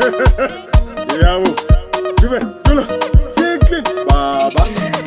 ìyàwó jùbẹ̀ jùlọ tinkling bàbá.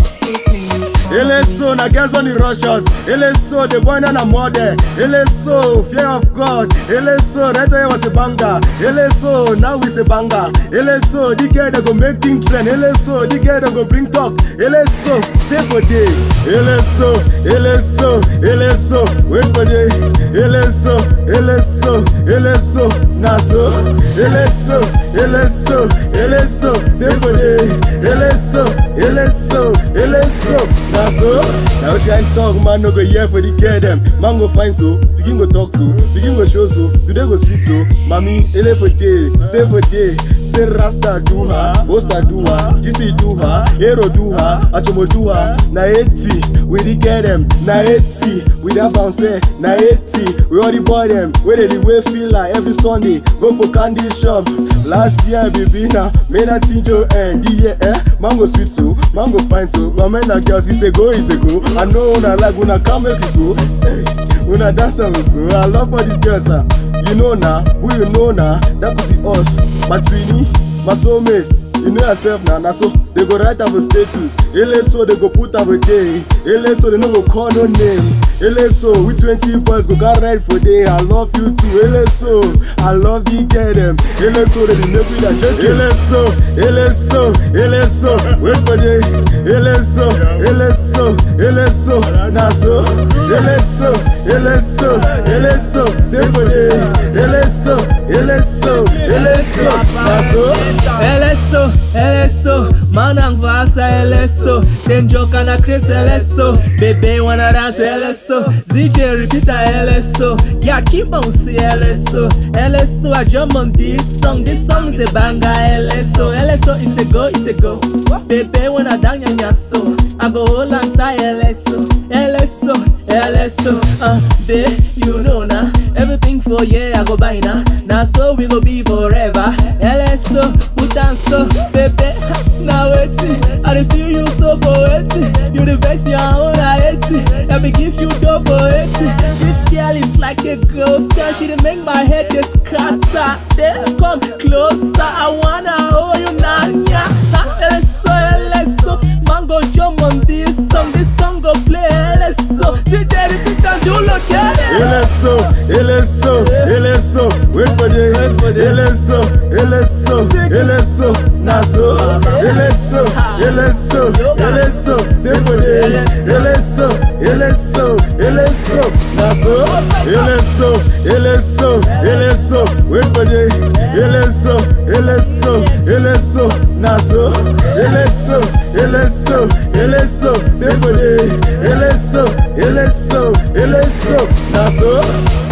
Eleso na girls on the rushers. Eleso the boy na na mother. Eleso fear of God. Eleso right away was a banger. Eleso now is a banger. Eleso the girl that go make things trend. Eleso the girl that go bring talk. Eleso stay for day. Eleso, Eleso, Eleso wait for day. Eleso, Eleso, Eleso na so. Eleso, Eleso, Eleso stay for day. Eleso, Eleso, Eleso na so. Now shine talk man no go hear for the girl them. Man go find so, begin go talk so, begin go show so, today go sweet so. Mami, ele for day, stay for day. Say Rasta do her, Bosta do her, GC do her, Hero do her, Achomo do her. Na 80, we the get them. Na 80, we that bounce eh. Na 80, we all the boy them. Where they the way feel like every Sunday. Go for candy shop. Last year, baby, now made that thing to end. The year, eh? Mango sweet so, mango fine so. My man that girls, he say go, he say go. I know una like una come make it go. Hey, una dance and we go. I love all these girls, ah. You know now, who you know now, that could be us. My twinny, my soulmate. You know yourself now, now so they go write our status. Eleso they go put our day. Eleso they no go call no names. Eleso we 20 boys go got right for day. I love you too. Eleso I love you get them. Eleso they dey make me that joke. Eleso, Eleso, Eleso wait for day. Eleso, Eleso, Eleso na so. Eleso, Eleso, Eleso stay for day. Eleso, Eleso, Eleso na so. LSO, LSO, man and vasa LSO Then joke and a Chris LSO Baby wanna dance LSO ZJ repeat a LSO Yeah, keep on see LSO LSO, I jump on this song This song is a banger LSO LSO is a go, it's a go Baby wanna dance ya so I go hold on side LSO LSO, LSO Uh, babe, you know now Everything for yeah, I go buy now Now so we go be forever LSO, put on so Baby, now waiting I dey feel you so for waiting You the best, your own I hate it Let me give you dough for it This girl is like a ghost girl She dey make my head dey scatter Then come closer I wanna hold you nanya LSO, LSO Mango jump on this song This song go play LSO See they repeat and you look at it Eleso, Eleso, Eleso, wait for the Eleso, Eleso, Eleso, Naso, Eleso, Eleso, Eleso, stay for the Eleso, Eleso, Eleso, Naso, Eleso, Eleso, Eleso, wait for the Eleso, Eleso, Eleso, Naso, Eleso, Eleso, Eleso, stay for the Eleso, Eleso, Eleso, Naso.